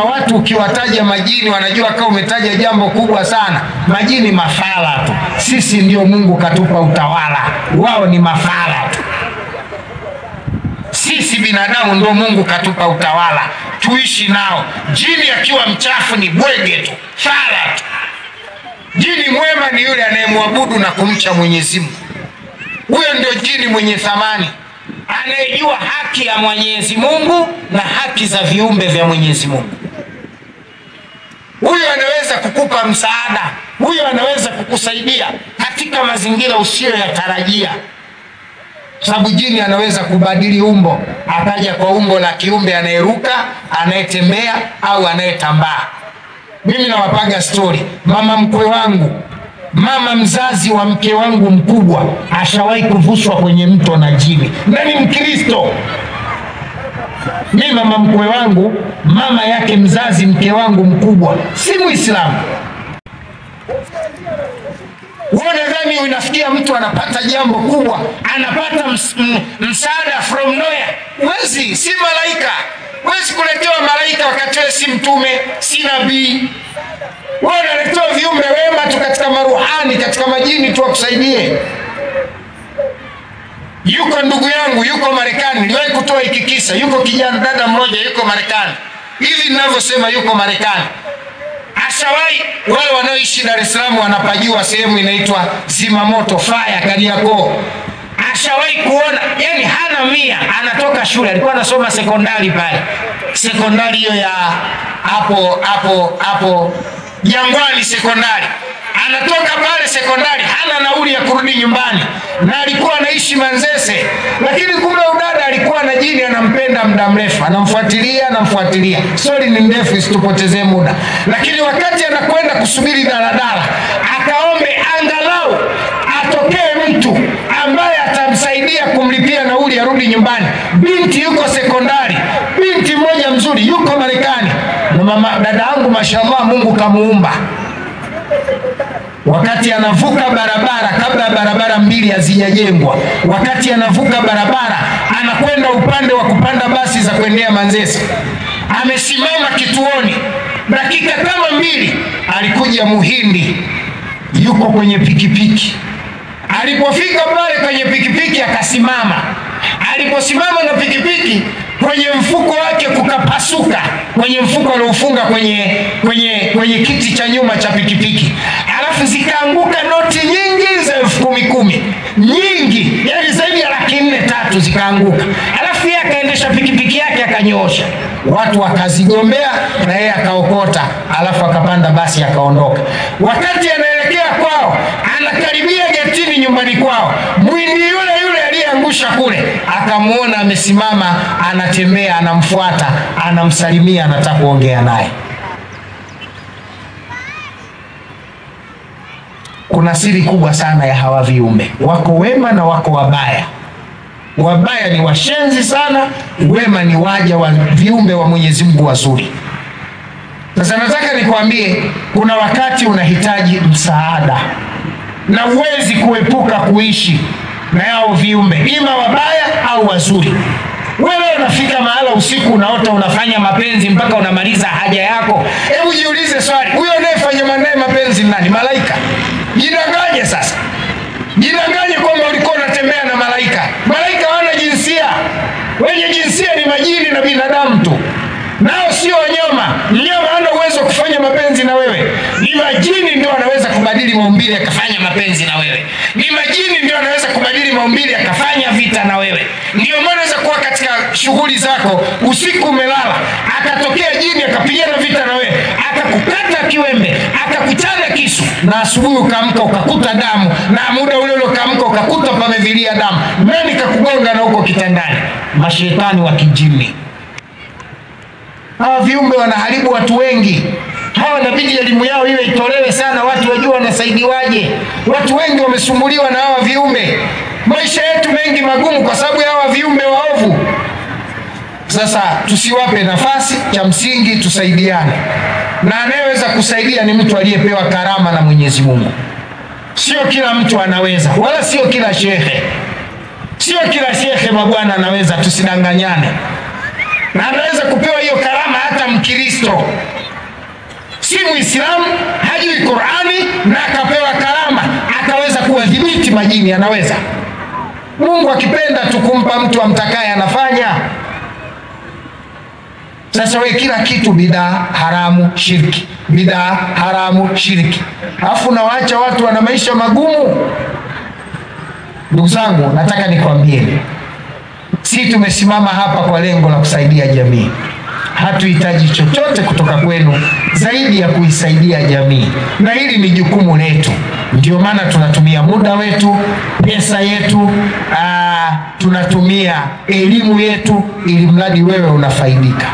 watu ukiwataja majini wanajua kama umetaja jambo kubwa sana. Majini mafala tu, sisi ndio Mungu katupa utawala, wao ni mafala tu. Sisi binadamu ndio Mungu katupa utawala, tuishi nao. Jini akiwa mchafu ni bwege tu, fala tu. Jini mwema ni yule anayemwabudu na kumcha Mwenyezi Mungu. Huyo ndio jini mwenye thamani, anayejua haki ya Mwenyezi Mungu na haki za viumbe vya Mwenyezi Mungu. Huyo anaweza kukupa msaada, huyo anaweza kukusaidia katika mazingira usiyoyatarajia, sababu jini anaweza kubadili umbo, akaja kwa umbo la kiumbe anayeruka, anayetembea au anayetambaa. Mimi nawapaga stori, mama mkwe wangu mama mzazi wa mke wangu mkubwa ashawahi kuvushwa kwenye mto na jini na ni Mkristo. Mi mama mkwe wangu, mama yake mzazi mke wangu mkubwa si Muislamu. Wewe nadhani unafikia mtu anapata jambo kubwa, anapata ms m- msaada from nowhere? Wezi, si malaika. Wezi kuletewa malaika wakati wewe si mtume, si nabii wewe unaletewa viumbe wema tu katika maruhani, katika majini tu wakusaidie. Yuko ndugu yangu yuko Marekani, niliwahi kutoa hiki kisa. Yuko kijana dada mmoja yuko Marekani, hivi ninavyosema yuko Marekani. Ashawahi, wale wanaoishi Dar es Salaam wanapajua sehemu inaitwa Zimamoto Fire Kariakoo. Ashawahi kuona, yani hana mia, anatoka shule, alikuwa anasoma sekondari pale, sekondari hiyo ya hapo hapo hapo Jangwani sekondari. Anatoka pale sekondari, hana nauli ya kurudi nyumbani, na alikuwa anaishi Manzese, lakini kumbe udada alikuwa na jini anampenda muda mrefu, anamfuatilia anamfuatilia. Stori ni ndefu, isitupotezee muda, lakini wakati anakwenda kusubiri daladala, akaombe angalau atokee mtu ambaye atamsaidia kumlipia nauli arudi nyumbani. Binti yuko sekondari, binti mmoja mzuri yuko Marekani, na mama dada yangu mashallah, Mungu kamuumba wakati anavuka barabara, kabla ya barabara mbili hazijajengwa, wakati anavuka barabara, anakwenda upande wa kupanda basi za kuendea Manzese, amesimama kituoni, dakika kama mbili, alikuja muhindi yuko kwenye pikipiki. Alipofika pale kwenye pikipiki akasimama. Aliposimama na pikipiki, kwenye mfuko wake kukapasuka, kwenye mfuko aliofunga kwenye, kwenye, kwenye kiti cha nyuma cha pikipiki, alafu zikaanguka noti nyingi za elfu kumi kumi, nyingi, yani zaidi ya laki nne tatu zikaanguka, alafu yeye akaendesha pikipiki yake akanyoosha, watu wakazigombea na yeye akaokota, alafu akapanda basi akaondoka. Wakati anaelekea kwao, anakaribia getini nyumbani kwao, mwindi yule yule aliyeangusha kule akamwona amesimama, anatembea, anamfuata, anamsalimia, anataka kuongea naye. Kuna siri kubwa sana ya hawa viumbe, wako wema na wako wabaya. Wabaya ni washenzi sana, wema ni waja wa viumbe wa Mwenyezi Mungu wazuri. Sasa nataka nikwambie, kuna wakati unahitaji msaada na huwezi kuepuka kuishi na hao viumbe, ima wabaya au wazuri. Wewe unafika mahala usiku unaota unafanya mapenzi mpaka unamaliza haja yako. Hebu jiulize swali, huyo unayefanya naye mapenzi ni nani? Malaika? Jidanganye sasa, jidanganye kwamba ulikuwa unatembea na malaika. Malaika hawana jinsia, wenye jinsia ni majini na binadamu tu nao sio wanyama. Mnyama hana uwezo wa kufanya mapenzi na wewe, ni majini ndio anaweza kubadili maumbile akafanya mapenzi na wewe, ni majini ndio anaweza kubadili maumbile akafanya vita na wewe. Ndio maana unaweza kuwa katika shughuli zako, usiku umelala, akatokea jini akapigana vita na wewe, akakukata kiwembe, akakuchana kisu, na asubuhi ukaamka ukakuta damu, na muda ule ule ukaamka ukakuta pamevilia damu. Nani kakugonga na huko kitandani? Mashetani wa kijini. Hawa viumbe wanaharibu watu wengi. Hawa inabidi elimu yao iwe itolewe sana, watu wajue wanasaidiwaje. Watu wengi wamesumbuliwa na hawa viumbe, maisha yetu mengi magumu kwa sababu ya hawa viumbe waovu. Sasa tusiwape nafasi, cha msingi tusaidiane, na anayeweza kusaidia ni mtu aliyepewa karama na Mwenyezi Mungu. Sio kila mtu anaweza, wala sio kila shehe, sio kila shehe mabwana anaweza, tusidanganyane na anaweza kupewa hiyo karama hata Mkristo, si Muislamu, hajui Qurani na akapewa karama, akaweza kuwadhibiti majini. Anaweza Mungu akipenda tu kumpa mtu amtakaye anafanya. Sasa we kila kitu bidaa haramu, shirki, bidaa haramu, shirki, alafu nawaacha watu wana maisha magumu. Ndugu zangu, nataka nikwambieni, si tumesimama hapa kwa lengo la kusaidia jamii. Hatuhitaji chochote kutoka kwenu zaidi ya kuisaidia jamii, na hili ni jukumu letu. Ndio maana tunatumia muda wetu, pesa yetu, aa, tunatumia elimu yetu, ili mradi wewe unafaidika.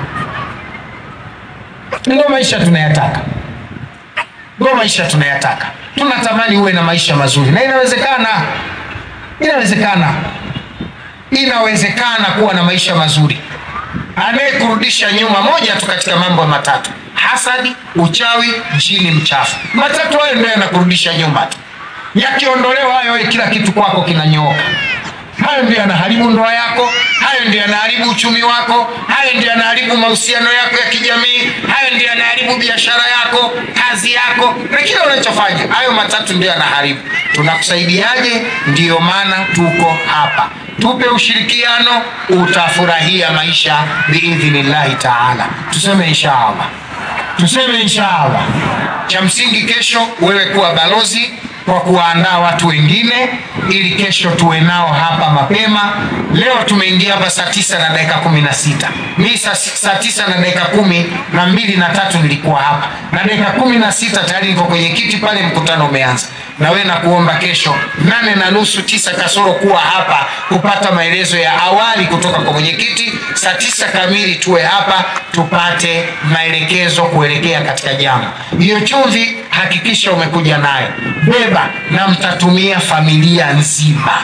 Ndio maisha tunayataka, ndio maisha tunayataka. Tunatamani uwe na maisha mazuri, na inawezekana, inawezekana, inawezekana kuwa na maisha mazuri. Anayekurudisha nyuma, moja tu katika mambo matatu: hasadi, uchawi, jini mchafu. Matatu hayo ndio yanakurudisha nyuma tu. Yakiondolewa hayo, kila kitu kwako kinanyooka. Hayo ndio yanaharibu ndoa yako, hayo ndio yanaharibu uchumi wako, hayo ndio yanaharibu mahusiano yako ya kijamii, hayo ndio yanaharibu biashara yako, kazi yako na kila unachofanya. Hayo matatu ndio yanaharibu. Tunakusaidiaje? Ndiyo maana tuko hapa. Tupe ushirikiano, utafurahia maisha biidhnillahi taala. Tuseme inshaallah, tuseme inshaallah. Cha msingi kesho, wewe kuwa balozi kwa kuwaandaa watu wengine ili kesho tuwe nao hapa mapema. Leo tumeingia hapa saa tisa na dakika kumi na sita mi saa, saa tisa na dakika kumi na mbili na tatu nilikuwa hapa na dakika kumi na sita tayari niko kwenye kiti pale, mkutano umeanza. Na wewe nakuomba kesho nane na nusu tisa kasoro kuwa hapa kupata maelezo ya awali kutoka kwa mwenyekiti. Saa tisa kamili tuwe hapa tupate maelekezo kuelekea katika jambo. Hiyo chumvi hakikisha umekuja nayo, beba na mtatumia familia nzima.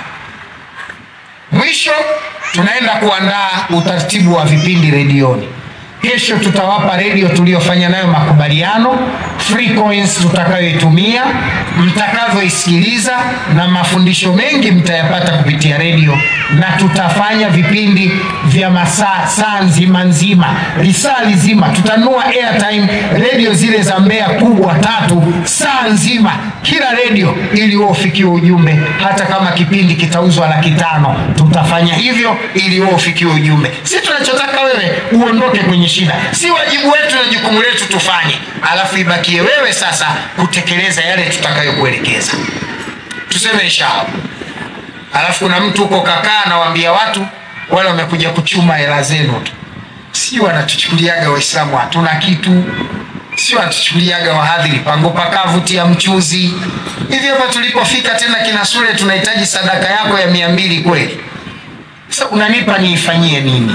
Mwisho tunaenda kuandaa utaratibu wa vipindi redioni. Kesho tutawapa redio tuliyofanya nayo makubaliano, frequency tutakayoitumia, mtakavyoisikiliza na mafundisho mengi mtayapata kupitia redio, na tutafanya vipindi vya masaa saa nzima nzima, lisaa lizima. Tutanua airtime redio zile za Mbeya kubwa tatu, saa nzima kila redio, ili wewe ufikiwe ujumbe. Hata kama kipindi kitauzwa laki tano, tutafanya hivyo ili wewe ufikiwe ujumbe. Si tunachotaka wewe uondoke kwenye shida, si wajibu wetu na jukumu letu tufanye, alafu ibakie wewe sasa kutekeleza yale tutakayokuelekeza. Tuseme inshallah. Alafu kuna mtu huko kakaa anawaambia watu wale wamekuja kuchuma hela zenu tu, si wanatuchukuliaga Waislamu hatuna kitu, si wanatuchukuliaga wahadhiri pango pakavu tia mchuzi hivi. Hapa tulipofika tena kina Sule, tunahitaji sadaka yako ya mia mbili kweli? Sasa unanipa niifanyie nini?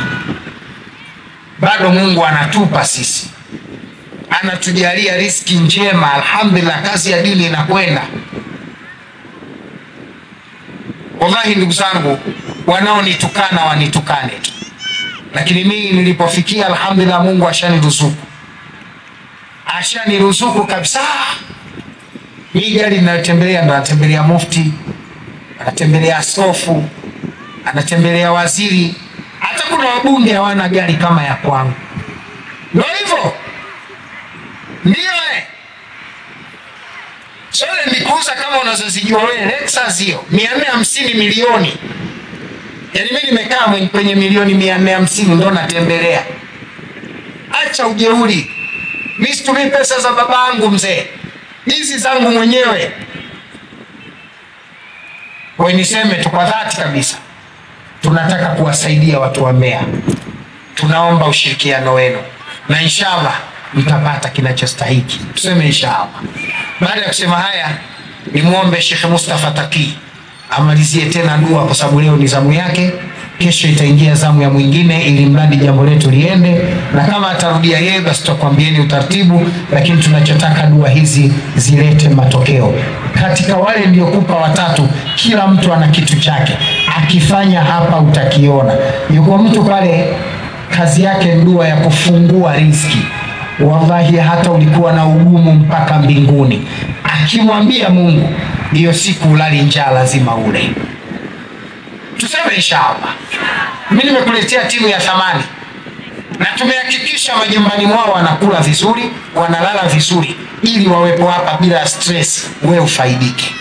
Bado Mungu anatupa sisi, anatujalia riski njema, alhamdulillah, kazi ya dini inakwenda. Wallahi ndugu zangu, wanaonitukana wanitukane tu, lakini mimi nilipofikia, alhamdulillah, Mungu ashaniruzuku, ashaniruzuku kabisa. Hii gari ninayotembelea ndo anatembelea mufti, anatembelea askofu, anatembelea waziri. Hata kuna wabunge hawana gari kama ya kwangu. Ndo hivyo ndio eh. Sole nikuuza kama unazozijua wewe, Lexus hiyo mia nne hamsini milioni. Yaani mimi nimekaa mwenye- kwenye milioni mia nne hamsini ndo natembelea. Acha ujeuri, mi situmii pesa za babangu mzee, hizi zangu mwenyewe. Kwa hiyo niseme tu kwa dhati kabisa, tunataka kuwasaidia watu wa Mbeya. Tunaomba ushirikiano wenu na inshallah mtapata kinachostahiki. Tuseme inshallah. Baada ya kusema haya, nimwombe Sheikh Mustafa Taki amalizie tena dua, kwa sababu leo ni zamu yake. Kesho itaingia zamu ya mwingine, ili mradi jambo letu liende, na kama atarudia yeye, basi tutakwambieni utaratibu, lakini tunachotaka dua hizi zilete matokeo. Katika wale niliokupa watatu, kila mtu ana kitu chake, akifanya hapa utakiona. Yuko mtu pale kazi yake ni dua ya kufungua riziki. Wallahi, hata ulikuwa na ugumu mpaka mbinguni, akimwambia Mungu, hiyo siku ulali njaa, lazima ule. Tuseme inshallah. Mimi nimekuletea timu ya thamani, na tumehakikisha majumbani mwao wanakula vizuri, wanalala vizuri, ili wawepo hapa bila stress, wewe ufaidike.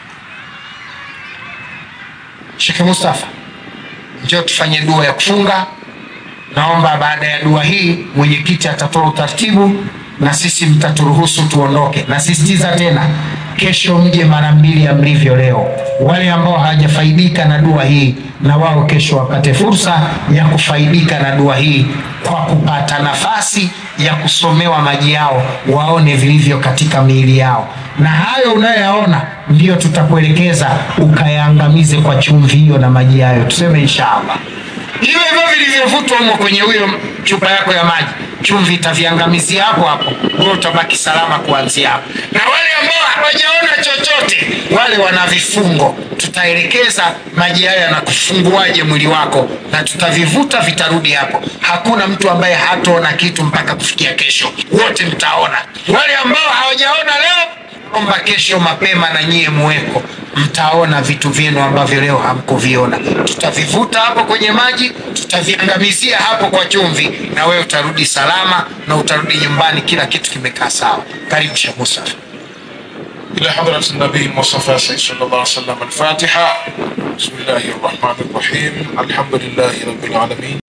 Sheikh Mustafa, njoo tufanye dua ya kufunga. Naomba baada ya dua hii mwenyekiti atatoa utaratibu na sisi mtaturuhusu tuondoke. Nasisitiza tena, kesho mje mara mbili ya mlivyo leo. Wale ambao hawajafaidika na dua hii, na wao kesho wapate fursa ya kufaidika na dua hii kwa kupata nafasi ya kusomewa maji yao, waone vilivyo katika miili yao, na hayo unayoyaona ndiyo tutakuelekeza ukayaangamize kwa chumvi hiyo na maji hayo. Tuseme inshallah hivyo hivyo vilivyovutwa humo kwenye huyo chupa yako ya maji, chumvi itaviangamizia hapo hapo, wewe utabaki salama kuanzia hapo. Na wale ambao hawajaona chochote, wale wana vifungo, tutaelekeza maji hayo yanakufunguaje mwili wako, na tutavivuta vitarudi hapo. Hakuna mtu ambaye hataona kitu mpaka kufikia kesho, wote mtaona. Wale ambao hawajaona leo omba kesho mapema na nyie muweko, mtaona vitu vyenu ambavyo leo hamkuviona. Tutavivuta hapo kwenye maji, tutaviangamizia hapo kwa chumvi, na wewe utarudi salama na utarudi nyumbani, kila kitu kimekaa sawa. Karibu Sheikh Musa. إلى حضرة النبي المصطفى سيد صلى الله عليه وسلم الفاتحة بسم الله الرحمن الرحيم الحمد لله رب العالمين